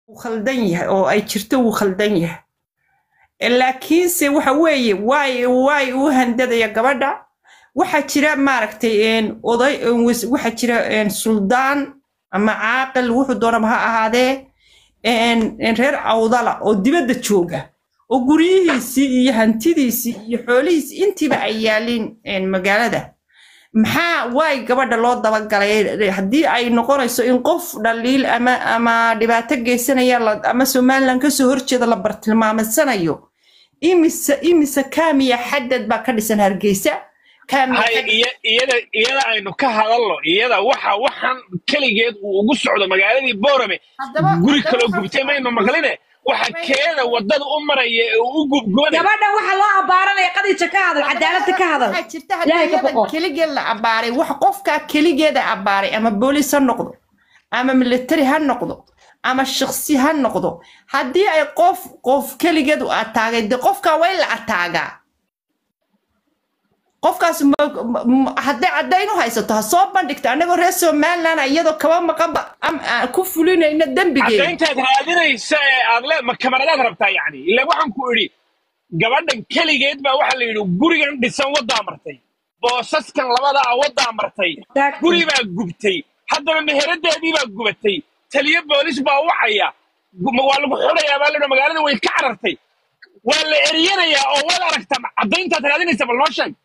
wuu khaldan yahay oo ay jirto wuu khaldan yahay laakiinse waxa weeye waay waay u handadaya gabadha waxaa jira maaragtay oday waxaa jira suldaan ama caaqil wuxuu doonaba ha ahaadee reer awdala oo dibadda jooga oo guryihiisii iyo hantidiisii iyo xoolihiisii intiiba ay yaaliin magaalada maxaa waay gabadha loo dabagalay haddii ay noqonayso in qof dhaliil ama ama dhibaato geysanaya ama somaliland kasoo horjeeda la bartilmaamadsanayo imise imise kaamiya xadad baa ka dhisan hargeysa iyada iyada aynu ka hadalno iyada waxa waxaan keligeed uu ugu socdo magaaladii boorame guri kaloo gubtay maynu maqline waxa keeda wadada u maraya ee uu u gubgoonay gabadhan waxa loo abaaranaya qadiija ka hadal cadaaladda ka hadal waxaa jirta haddii keligeed la abaaray wax qofkaa keligeeda abaaray ama booliis ha noqdo ama military ha noqdo ama shaksi ha noqdo haddii ay qof qof keligeed u ataagay de qofkaa waa in la ataagaa qofkaas hadday caddayn u haysato ha soo bandhigto annagoo reer somaliland iyadoo kaba maqanba ku fulinayna dembigeeda caddayntaad raadinaysa ee aad le ma kamaradaad rabtaa yacni ila waxaan ku idhi gabadhan keligeed baa waxaa la yidhi gurigan dhisan waddaa martay boosaskan labadaa waddaa martay guri baa gubtay haddana meheradeedii baa gubatay taliyo boolis baa wacaya waa lagu xurayaa baa la magaalada way ka carartay waa la eriyanayaa oo waad aragtaa caddayntaad raadinaysa bal noo sheeg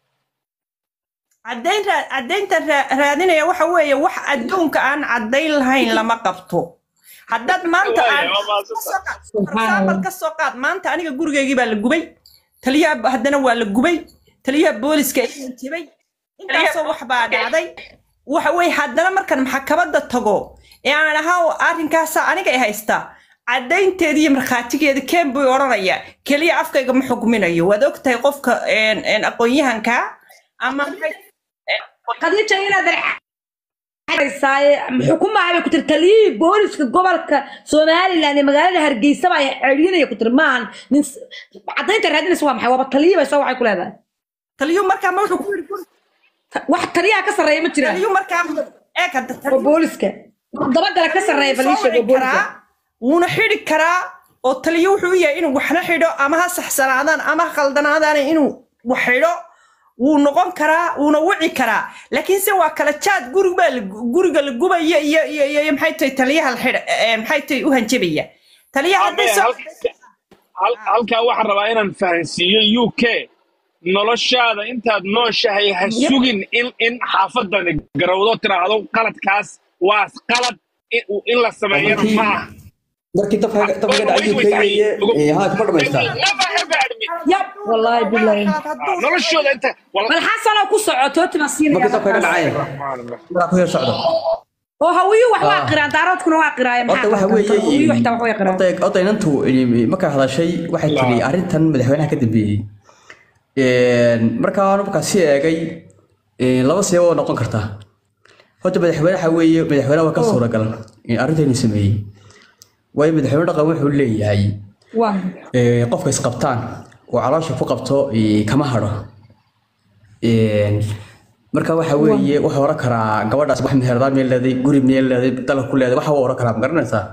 caddaynta raadinaya waxa weeye wax adduunka aan caddayn lahayn lama qabto haddaad maanta aad ka soo qaad maanta aniga gurigeygii baa la gubay taliyaha haddana waa la gubay taliyaha booliska iyan jibay intaasoo wax baa dhacday waxa weye haddana markan maxkamadda tago ee aan ahaa arrinkaasa aniga ay haystaa caddaynteeda iyo markhaatigeeda keen buu odhanayaa keliya afkayga ma xugminayo waad og tahay qofka aqoon-yahanka ama khadiija inaad xukumaha bay ku tiri taliyihii booliska gobolka somaliland ee magaalada hargeysa baa celinaya ku tiri maahan nin caddaynta raadinaysa waa maxay waaba taliyi bay soo waxay ku leedahay taliyu markaa ma wuxuu ku yidhi wax taliyaha ka sarreeya ma jiraan taliyu markaa eeg oo booliska dabagala ka sarreeya baliisha oo booliska wuuna xidhi karaa oo taliyo wuxuu yahay inuu waxna xidho ama ha saxsanaadaan ama ha khaldanaadaan inuu wax xidho wuu noqon karaa wuuna wici karaa laakiinse waa kala jaad guriga guriga la gubaya iyo iyo iyo maxay tahay taliyaha la xidha maxay tahay u hanjabaya taliyaha hadday soo halkaa waxaan rabaa inaan fahansiiyo u k noloshaada intaad nooshahay ha sugin in in xaafadani garowdo tiraahdo qaladkaas waa qalad in la sameeyana maaha markii dabka dabka dhacay UK haa kuma dhamaysta yab wallahi billahi noloshooda inta bal xasano ku socoto tima markii dabka siinaya dhacay maa ku yar socdo oo hawiyu wax waa qiraan daaroodkuna waa qiraaya horta waxa hawiyu weeye waxta wax way qiraan horta horta inantu markay hadashay waxay tiri arrintan madaxweynaha ka dambeeyey markaa markaa si eegay laba siyaabo oo noqon karta horta madaxweynaha weeye madaxweynaha waa ka suuragal arrintaynu sameeyey waayo madaxweyne dhaqan wuxuu leeyahay waa qofka isqabtaan oo caloosha ku qabto kama hadho marka waxa weeye wuxuu oran karaa gabadhaas wax meherdaa meel leeday guri meel leeday dalka ku leeday waxa uu oran karaa ma garanaysaa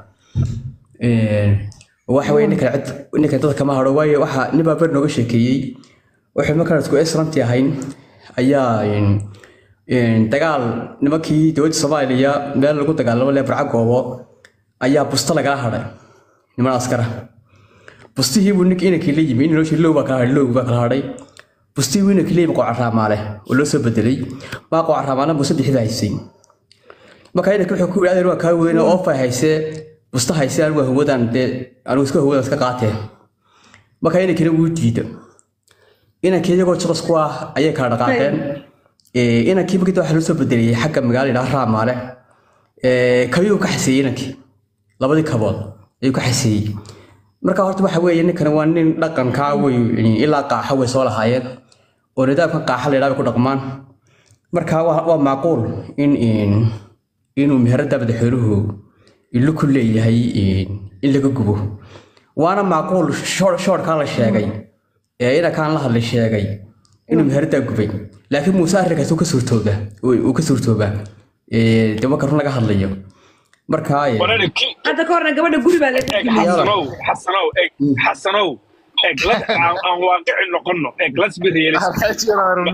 waxa weeye ninkan cid ninkan dadka kama hadho waayo waxa nin baa ber nooga sheekeeyey wuxuu markaan isku esranti ahayn ayaa dagaal nimankii dowladda soomaaliya meel lagu dagaalamo lee barca goobo ayaa busto lagala hadhay niman askara bustihii buu ninka inankii la yimi noloshii low baa kala hadhay low baa kala hadhay bustihii buu inankii la yimi qooca raamaale oo loo soo bedelay maa qooca raamaale buu saddexda haysay marka inanka wuxuu ku yidhi adeer waa kaa weyn oo oofa haysee busta haysee anigu hawadan dee anigu iska hawadan iska qaatee marka inankina wuu diida inankii iyagoo jaqas ku ah ayay kala dhaqaaqeen inankii markii waxaa loo soo bedeliyey xagga magaala yidhaha raamaale kabiyuu ka xaseeyey inankii labadii kabood ayuu ka xaseeyey marka horta waxa weeye ninkan waa nin dhaqankaa wey ilaa qaaxa way soo lahaayeen oo nidaamkan qaaxa la yidhaha ku dhaqmaan marka waa waa macquul in inuu meherada madaxweynuhu ilo ku leeyahay in laga gubo waana macquul shoorkaa la sheegay ee inankaan la hadlay sheegay inuu meheradaa gubay laakiin muuse arrinkaas uu ka suurtooba uu ka suurtoobaa de marka run laga hadlayo markaa eh, wareer ki hadda ka horna gabadha guri baa laga eeg gubay xasanow xasanow eeg xasanow eeg la aan aan waaqici noqono eeg let's be realistic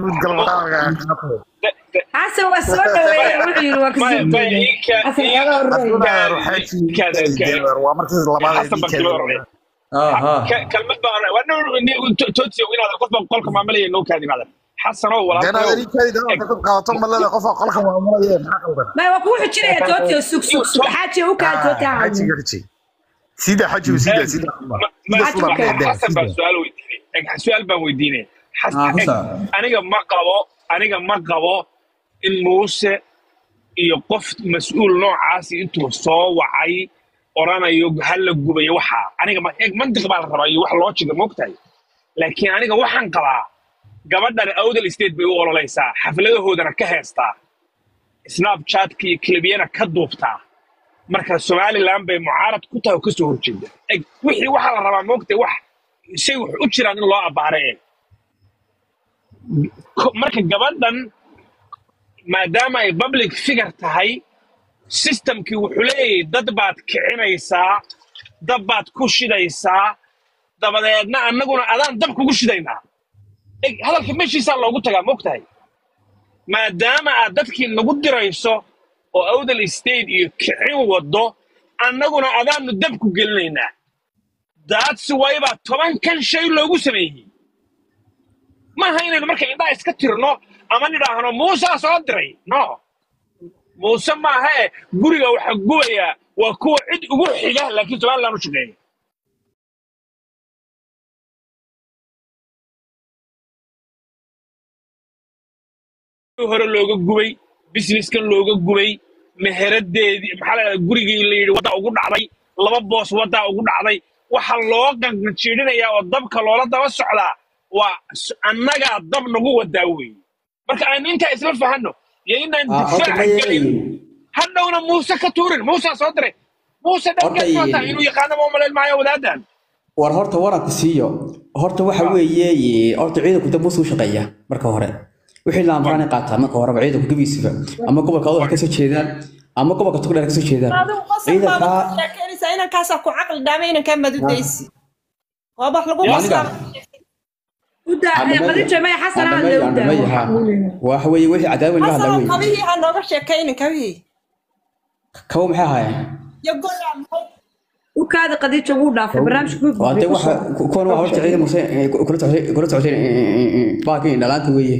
De- de- xasan waa soo dhaweeyey wuxuu yidhi waa maya kasoo maya jeeday ii kaa xasan ii xoogaa horreey kaada kaada xasan baan kala horreey ah, ah. Ka- kalmad baan horreey waa nin tootsi inaad qof baan qolka maamalaya noo kaadi maadan xasanow walaalkayow maya waa kugu xujinaya tootio sug sug sug xaaji u kaa toota sida xajigu sida sida xasan baan su-aal weydiinay Eeg, su-aal baan weydiinay Xas- Ah, ku eeg, saab. aniga ma qabo aniga ma qabo in muuse iyo qof mas-uul noocaasi intuu soo wacay oranayo hala gubayo waxaa aniga ma eeg mantiq baa la rabaa iyo wax loo jiga mogtahay laakiin aniga waxaan qabaa gabadhan awdal state bay u ololaysaa xafladahoodana ka heestaa snapchatka iyo klibiyana ka duubtaa marka somaliland bay mucaarad ku tahay oo kasoo horjeeda eg wixii waxaa la rabaa moogtay wax shay wax u jiraan in loo abbaare e Ko- marka gabadhan maadaama ay public figure tahay systemkii wuxuu leeyahay dad baad kicinaysaa dab baad ku shidaysaa dabadeedna annaguna adaan dab kugu shidaynaa eg hadalka meeshiisaa loogu tagaa moogtahay maadaama aad dadkii nagu dirayso oo awdal state iyo kicin waddo annaguna adaanu dab ku gelinaynaa daadsi waybaa tobankan shay loogu sameeyey maaha inaynu marka indhaha iska tirno ama nidhaahno muusaa soo diray no muuse maaha e guriga waxa gubaya waa kuwa cid ugu xiga laakiin somaliland u shaqeeya hore looga gubay businesskan looga gubay meheradeedii maxaa la yidhahdaa gurigii la yidhi wadda ugu dhacday laba boos waddaa ugu dhacday waxa loo qanqanjiidhinayaa oo dabka loola daba socdaa waa s- annagaa dab nagu wadaa weeye marka aynu intaa isla fahanno iyo inaan Ah, horta difaaca ma gelin yeelayin hadhowna muuse ka tuurin muusaa soo diray muuse horta dhankeed maata eh, inuu yaqaano ma umalayn maayo wadaadan war horta waranku siiyo horta waxa weeye eh, horta ciidanku dab muuse u shaqeeya marka hore wixii la amraan ay qaataa marka horeba ciidanku gebiisiba ama gobolka adoo ka soo jeedaan ama gobolka tugdheer ka soo jeedaan adigu qasab baad ciidanka ku sheekeynaysaa inankaasaa ku caqli dhaamay inankaa madudaysi waa wax lagu Ya. qasab u daa qadijo maya xasan aan le u daa waxa weeye wixii cadaawin la hadlaa xasanoo weeye kabihii ha nooga sheekaynin kabihii kabo maxay ahaayeen iyo goyaa maxay u kaada qadijo wuu dhaafay barnaamijka waa dee waxa kuwan waa horta ciidan muse eh, kula socotay kula socotay baakii dhalaanta weeye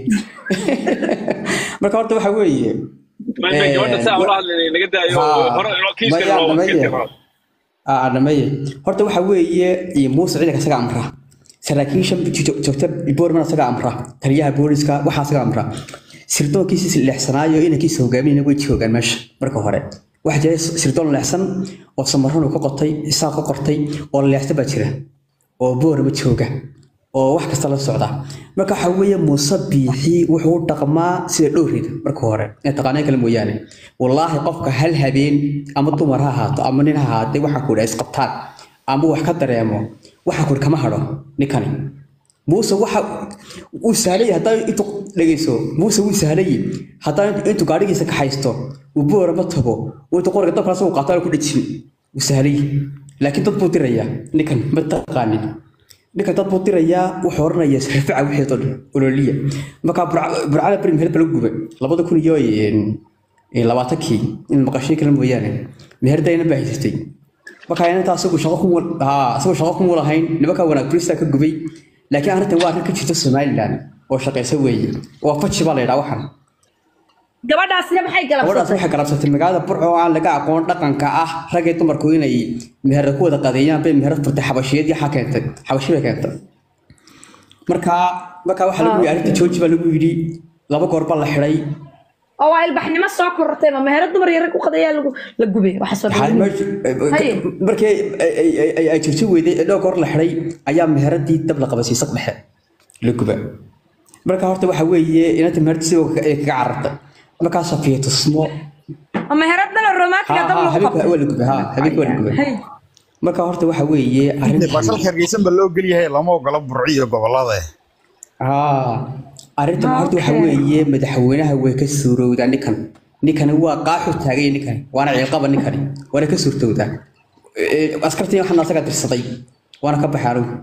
marka horta waxa weeye Ma- ma- gabadha saa ula hadlay naga daayo Haa. hore inoo kiiska Maya, loo maya. wadkeetiro adhamaye horta waxa weeye iyo muuse ciidanka isaga amra saraakiisha jo- joogta boorman isaga amra taliyaha booliska waxaa isaga amra sirdoonkiisi leexsanaayo inankiisa hogaaminayna way joogaan meesha marka hore waxaa jira sirdoon leexsan oo samarano ka qotay isaaq ka qortay oo leexsa baa jira oo boorama jooga oo wax kasta la socda marka waxa weeye muuse biixi wuxuu u dhaqmaa sida dhowrida marka hore ee taqaanay kale mooyaane wallaahi qofka hal habeen ama dumar ha ahaato ama nin ha ahaatee waxaa ku dhaha isqabtaan ama wax ka dareemo waxaa ku kama hadho ninkani muuse waxa uu sahlay haddaa intuu dhegeyso muuse wuu sahlay haddaa intuu gaadhigiisa ka haysto uu boorama tago uu intuu qoriga dabkaas uu qaataan ku dhejin wuu sahlay laakiin dad buu dirayaa ninkan ma taqaanin ninka dad buu dirayaa wuxuu oranayaa sarfica wixii dhan ololiya markaa burcada beri meher bala gubay labada kun iyo een, labaatankii in maqashay kale mooyaane meherdayna baa haysatay markaa inanta asagu shaqo ku haa asagu shaqo kuma lahayn nimanka wanaag burista ka gubay laakiin arrintan waa arrin ka jirta somaliland oo shaqaysa weeye waa faji baa la yidhaa waxan gabadhaasina maxay gabadhaas galabsatay waxay garabsatay magaalada burco oo aan laga aqoon dhaqanka ah rag iyo dumarku inay meherad ku wada qadeeyaan bay meherad furtay xabashiyad iyo xaa keentay xabashi bay keentay markaa markaa waxaa lagu yidhi arrinta jooji baa lagu yidhi laba goor baa la xidhay oo waa ilbaxnimo soo korortay ma meherad dumar iyo rag u qadayaa lagu la gubay waxa soo Maxaa dhaweynayo. meesha- Haye. markii ay- ay- ay- ay- ay jirto weyday ee dhowr goor la xidhay ayaa meheradii dab la qabasiisay dhexe la guba marka horta waxa weeye inanta meheradii sidoo ay kaga carartay markaa safiya tusmo ma meherad dhan oo romantiga ha dab ha lagu habeenka qabtay waa la gubay ha habeenka waa la gubay Haye. marka horta waxa weeye arrintan basalka hargeysan ba loo gelyahay lama ogola burci iyo gobolada haa arrintan horta waxa Okay. weeye madaxweynaha way ka suurowdaa ninkan ninkani waa qaaxu taagay ninkani waana ciilqaba ninkani waana ka suurtowdaa Ee, askartii waxaan asaga dirsaday waana ka baxay anigu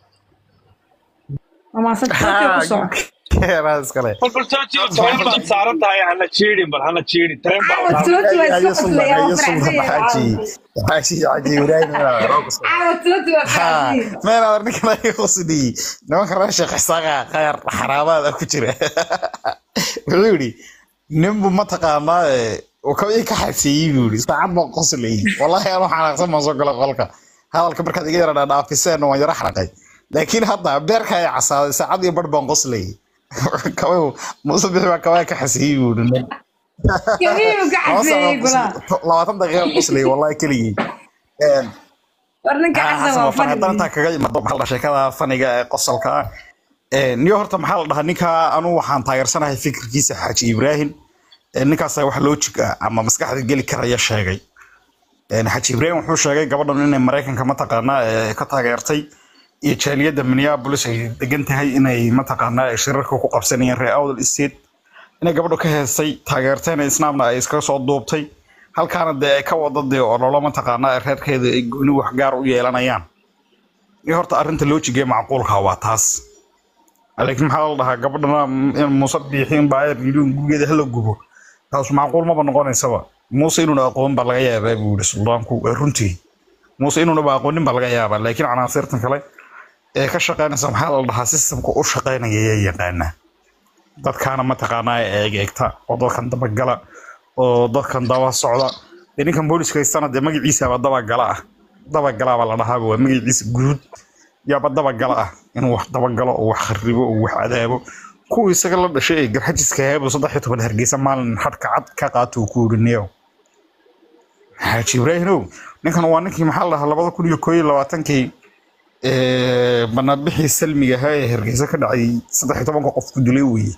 Mamaasan dadka ku soo. Keeraa iskale. bal jooji tareen baad saaran tahay hana jiidhin bal hana jiidhin tareen Caawa baad Tulotu waa Ayo iska sultan, qoslaya, waa ayo sultan, faraxsan yahay. xaaji. Xaaji, xaaji, Ibrahim, waa roog iskale. Caawa Tulotu waa Ha, faraxsan yahay. meel aad ninkan ay qosdii nimanka reer sheekh isaaqa qaar xaraamaad ku jira wuxuu yidhi ninbu mataqaanaa uu ka ii ka xabsiiyey buu yidhi saacad baan qoslayay wallaahi anuu xanaaqsan baan soo gala qolka hadalka markaad iga yara dhaafiseen waan yara xaraqay laakiin hadda beerka ay casaaday saacad iyo bar baan qoslayay kabayu muuse bixi baa kabaa ka xasiyey buu yidhi Kamiyu ka xaseeyay gulaa. labaatan daqiiqa qoslayay wallaahi keligii Een, War ninka xasan waa fadhi. dantaa kaga imaado maxaa la sheekada faniga ee qosolka ah Ee, niyo horta maxaa la dhahaa ninka anu waxaan taageersanahay fikirkiisa xaaji ibraahim Ee, ninkaasa wax loojig ah ama maskaxda geli karaya sheegay Ee, xaaji ibraahim wuxuu sheegay gabadhan inay maraykanka mataqaanaa ee, ka taageertay iyo jaaliyadda minneapolis ay degan tahay inay mataqaanaa ay shirarka ku qabsanayeen reer awdal state inay gabadhu ka heestay taageertayna isnaamna ay iskaga soo duubtay halkaana dee ay ka wada dee ololo mataqaanaa reerkeeda ay gooni wax gaar u yeelanayaan iyo horta arrinta loojigee macquulka waa taas laakiin maxaa la dhahaa gabadhana in muuse biixin baa ay yidhi gurigeeda hala gubo taas macquul maba noqonaysaba muuse inuuna aqoon baa laga yaabaa buu yihi suldaanku waa runtii muuse inuuna ba aqoonin baa laga yaabaa laakiin canaasirtan kale ee ka shaqaynaysa maxaa la dhahaa sistamka u shaqaynaya yaa yaqaanaa dadkaana mataqaanaa eeg eegta oo dadkan dabagala oo dadkan daba socda dee ninkan booliska haystana dee magaciisaba dabagala ah dabagala baa la dhahaaba waa magaciisa guud yaaba dabagala ah inuu wax dabagalo oo wax kharibo oo wax cadaabo kuwii isaga la dhashay ee garxajiska heebo saddex iyo toban hargeysa maalin xadhka cad ka qaato uu ku yidhi neew xaaji ibraahimow ninkan waa ninkii maxaa la dhahaa labada kun iyo koo iyo labaatankii ee, banaanbixii salmiga ahaa ee hargeysa ka dhacay saddex iyo tobanka qof ku dilay weeye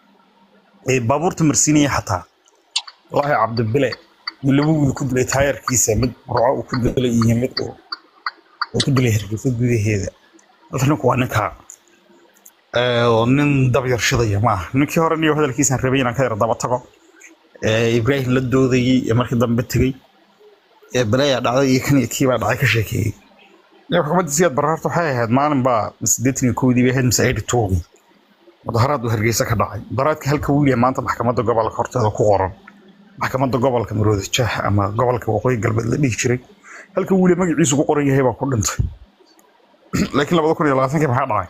ee baabuurta marsiinaya xataa wallaahi cabdibile uu laba wiil ku dilay taayarkiisa mid burco uu ku dilay iyo mid uu uu ku dilay hargeysa gudaheeda halka ninku waa ninka ee, oo nin dab yarshadaya ma aha ninkii hore niyo hadalkiisaan rabay inaan ka yar daba tago ee, ibraahim la doodayey ee markii dambe tegey ee balayaa dhacday iyo kan iyo kii baa dhacay ka sheekeeyey iyo xukuumadda siyaad barre horta waxay ahayd maalin baa sideetan iyo kowdii bay ahayd mise eighty twogii mudaharaad uu hargeysa ka dhacay mudaharaadka halka wiil ee maanta maxkamadda gobolka horteeda ku qoran maxkamadda gobolka maroodi jaah ama gobolka waqooyi galbeed la dhihi jiray halka wiil ee magaciisu ku qoran yahay baa ku dhintay laakiin labada kun iyo labaatankii maxaa dhacay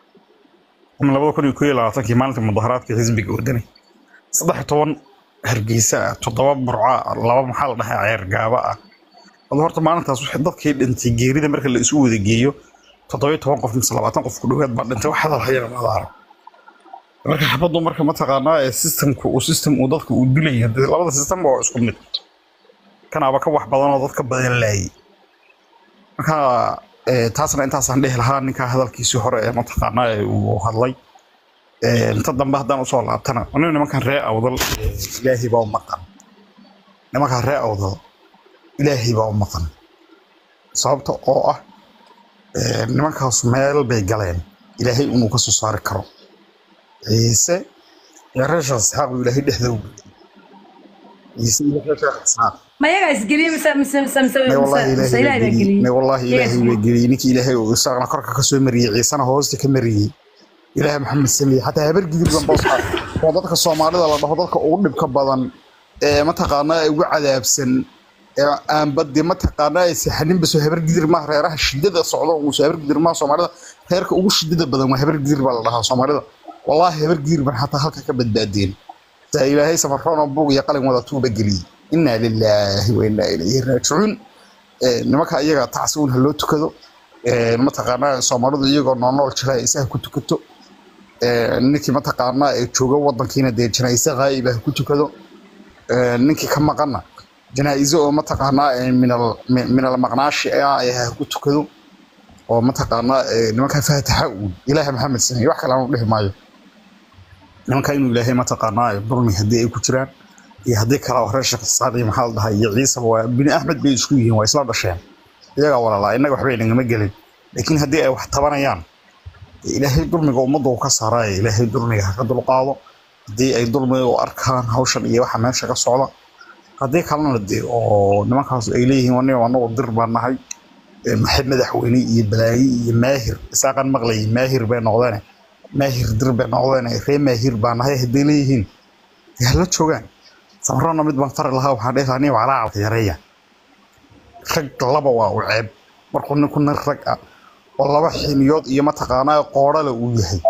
ama labada kun iyo koo iyo labaatankii maalinta mudaharaadka xisbiga wadani saddex iyo toban hargeysa ah toddoba burca laba maxaa la dhahaa ceer gaaba ah wada horta maalintaas wixii dadkii dhintay geerida marka la isu wada geeyo toddoba iyo toban qof mise labaatan qof ku dhowaad baa dhintay wax hadal hayana mada arag marka xabaddu marka mataqaanaa ee systemku uu system uu dadka uu dilaya dee labada system waa isku mid kanaaba ka wax badan oo dadka badan laayay marka ee, taasna intaasaan dhehi lahaa ninka hadalkiisii hore ee mataqaanaa ee uu hadlay Ee, inta dambe haddaan usoo laabtana aniga nimankan ree awdal ee, ilaahay baa u maqan nimankan ree awdal ilaahay baa u maqan sababta oo ah ee, nimankaas meel bay galeen ilaahay inuu ka soo saari karo ciise iyo reesha isxaaq uu ilaahay dhexda u geliyey ciise iyo reesha isxaaq Ma yaga isgeliyay mise mise mise mise may wallahi mise ilaahay ilaahay baa baa geliyey geliyay. may wallahi Iyaga ilaahay baa geliyey ninkii ilaahay uu isaaqna korka ka soo mariyey ciisena hoosta ka mariyey ilaahay maxamed saliye xataa habar gidir ban boos ah oo dadka soomaalida la dhaho dadka ugu dhibka badan ee mataqaanaa ugu cadaabsan ee aan badi mataqaanaa ay saxaninba soo habar gidir maaha reeraha shidada socda uu soo habar gidir maaha soomaalida reerka ugu shidada badan waa habar gidir baa la dhahaa soomaalida wallaahi habar gidir ban xataa halka ka badbaadeen saa ilaahay safarroon oo buug iyo qalin wada tuuba geliyey innaa lilaahi wa innaa ilayhi raajicuun Ee, nimanka iyaga tacsiun ha loo tukado Ee, mataqaanaa soomaalidu iyagoo noonool jira ay isaha ku tukato Ee, ninkii mataqaanaa ee jooga wadankiina dee janaaise qaa'iba ha ku tukado Ee, ninkii ka maqana janaa'iso oo mataqaanaa ee minal mi- minal maqnaashi ah ee ha ku tukado oo mataqaanaa ee, nimanka faataxa uun ilaaha maxamed sameeye wax kale aanu dhihi maayo nimanka inuu ilaahay mataqaanaa ee dulmi haddii ay ku jiraan iyo haddii kale oo reer sheekh isxaaq iyo maxaa la dhahaa iyo ciisaba waa bini axmed bay isku yihiin waa isla dhasheen iyagaa walaalaa innaga waxba inagama gelin laakiin haddii ay wax tabanayaan dee ilaahay dulmiga ummadda uu ka saaraayo ilaahay dulmiga ha ka dulqaado haddii ay dulmi u arkaan hawshan iyo waxa meesha ka socda haddii kalena dee oo nimankaas ay leeyihiin wan anagu dir baan nahay ee maxay madaxweyne iyo balaayi iyo maahir isaaqan maqlayay maahir bay noqdeen maahir dir bay noqdeen ree maahir baa nahay hadday leeyihiin dee hala joogaan samarana mid baan fari lahaa waxaan dhihi lahaa nin walaacalka yareeya rag laba waa u ceeb markuu ninku nin rag ah oo laba xiniyood iyo mataqaanaa qoodhale uu yahay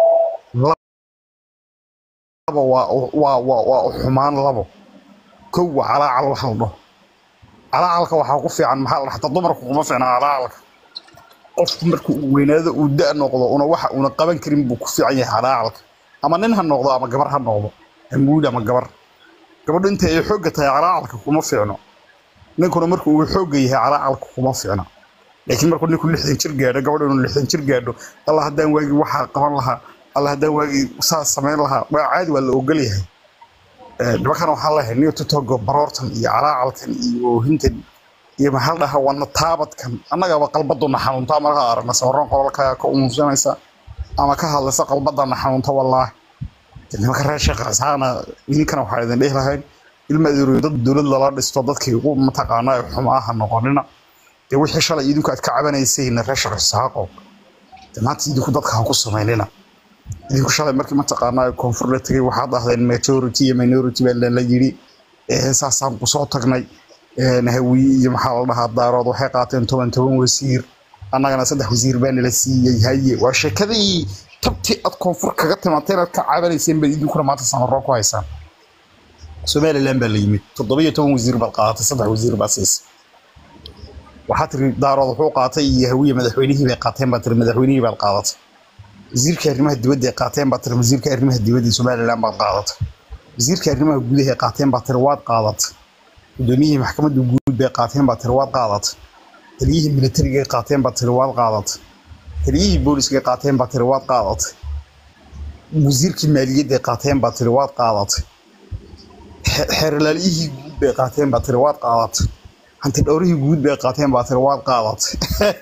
laba waa u- waa waa waa u xumaan labo kow waa calaacal waxa la dhaho calaacalka waxaa ku fiican maxaa la dhaha xataa dumarku kuma fiicna calaacalka qofku marka uu weynaado uu da noqdo una waxa uuna qaban karin buu ku fiican yahay calaacalka ama nin ha noqdo ama gabar ha noqdo amuud ama gabar gabadhu inta ay xoogga tahay calaacalka kuma fiicno ninkuna marka uu xoogga yahay calaacalka kuma fiicna laakiin markuu ninku lixdan jir gaadho gabadhu inuu lixdan jir gaadho allah haddaan waagii waxaa qaban lahaa allah haddaan waagii saas samayn lahaa waa caadi waa la ogol yahay Eh, nimankan waxaan leeyahay niyo tutogo baroortan iyo calaacalkan iyo oohintan iyo maxaa la dhahaa wana taabadkan annagaba qalbaduna xanuuntaa markaa aragna sawirran qolalka ka umuusanaysa ama ka hadlaysa qalbadana xanuunta wallaahi dee nimanka reer sheekh isxaaqna idinkana waxaa idin dhihi lahayn ilma adeeroyo dad dowlad lala dhisto dadkii ugu mataqaanaa ee xumaaha noqonina dee wixii shalay idinku aad ka cabanaysayna reer sheekh isxaaqo dee maanta idinku dadka ha ku samaynina idinku shalay markii mataqaanaa koonfur la tegay waxaad ahdeen majority iyo minority baa la yidhi ee saasaan kusoo tagnay ee hawiye iyo maxaa la dhahaa daarood waxay qaateen toban toban wasiir annagana saddex wasiir baa nala siiyey haye waa sheekadii tabtii aad koonfur kaga timateen aad ka cabanayseen baad idinkuna maanta samaroo ku haysaan somaliland baa la yimid toddobiyo toban wasiir baad qaadatay saddex wasiir baa siisay waxaa tiri daarood wuxuu qaatay iyo hawiye madaxweynihii bay qaateen baa tiri madaxweynihii baad qaadatay wasiirka arrimaha dibadda ay qaateen baa tiri wasiirka arrimaha dibadda ee somaliland baad qaadatay wasiirka arrimaha gudaha ay qaateen baa tiri waad qaadatay gudoomiyihii maxkamadda guud bay qaateen baa tiri waad qaadatay taliyihii militariga ay qaateen baa tiri waad qaadatay taliyihii booliska ay qaateen baa tiri waad qaadatay wasiirkii maaliyadda ay qaateen baa tiri waad qaadatay xe- xeerlaaliyihii guud bay qaateen baa tiri waad qaadatay hanti dhowrihii guud bay qaateen baa tiri waad qaadatay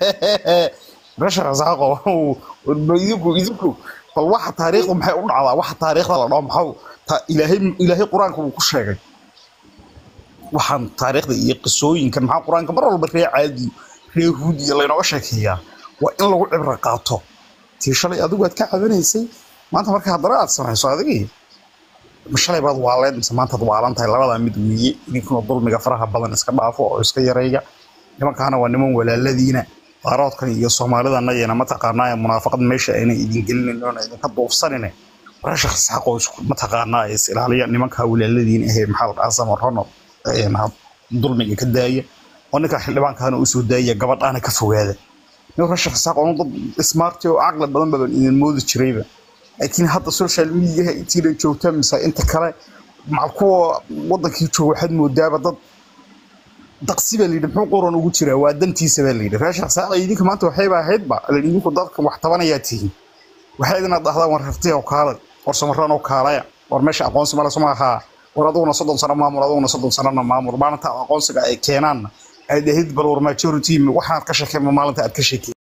meesha rasaaqo idinku idinku bal waxa taariikhdu maxay u dhacdaa waxa taariikhda la dhaho maxau ta- ilaahay ilaahay qur-aanka uu ku sheegay waxaan taariikhda iyo qisooyinkan maxaa qur-aanka mar walba ree caadi ree huud iyo laynooga sheekeeyaa waa in lagu cibro qaato tii shalay adigu aad ka cabanaysay maanta marka haddana aad samayso adigii ma shalay baad waaleed mise maantaad waalan tahay labadaa mid weeye idinkuna dulmiga faraha badan iska dhaafo oo iska yareeya nimankaana waa niman walaaladiina daaroodkan iyo soomaalidana iyana mataqaanaa munaafaqad meesha ayna idin gelinin oona idinka duufsanine reesha xisxaqoo isku mataqaanaa is ilaaliya nimanka walaaladiin ahee maxaa la dhahaa samarono dulmiga ka daaya oo ninka xildhibaankaana usoo daaya gabadhaana ka fogaada nin reesha xisxaq oo dad smarti oo caqli badan badan idin moodi jirayba laakiin hadda social mediaha intiina joogta mise inta kale macal kuwa wadankii jooga waxaad moodaaba dad daqsi baa layidhi muxuu qoran ugu jiraa waa dantiisa baa layidhi reesha xisaaqa idinka maanta waxayba ahaydba lan idinku dadka wax tabanayaa tihiin waxay idinaad dhahdaan war rartiya oo kaale war samaraan oo kaalaya war meesha aqoonsi male suma ahaa war aduguna soddon sano maamul aduguna soddon sanona maamul maalinta aqoonsiga ay keenaanna aad ahid bal war majority waxaad ka sheekeen maalinta aad ka sheekeen